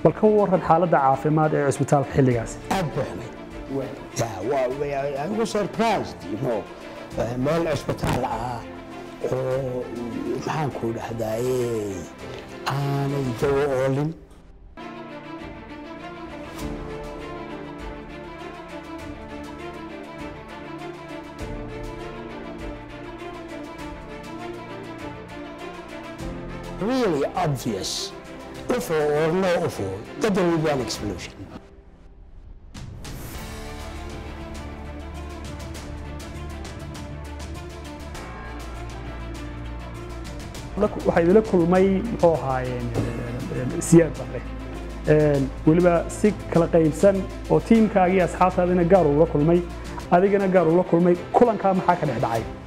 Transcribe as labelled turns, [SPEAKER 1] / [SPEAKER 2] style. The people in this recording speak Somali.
[SPEAKER 1] bal ka waran xaaladda caafimaad ee cusbitaalka xilligaas
[SPEAKER 2] aad buu xumay Yeah, waa- waa- I was surprised, you know, eh, meel cisbitaal ah oo maxaan ku dhahdaye aanay dawo oolin really obvious UFO or no UFO that there will be an explosion.
[SPEAKER 1] waxaa idila kulmay muxuu ahaayeen siyaad barre Een, weliba si kala qaybsan oo tiimkaagii asxaabtaadina gaar ula kulmay adigana gaar ula kulmay kulankaa maxaa ka dhex dhacay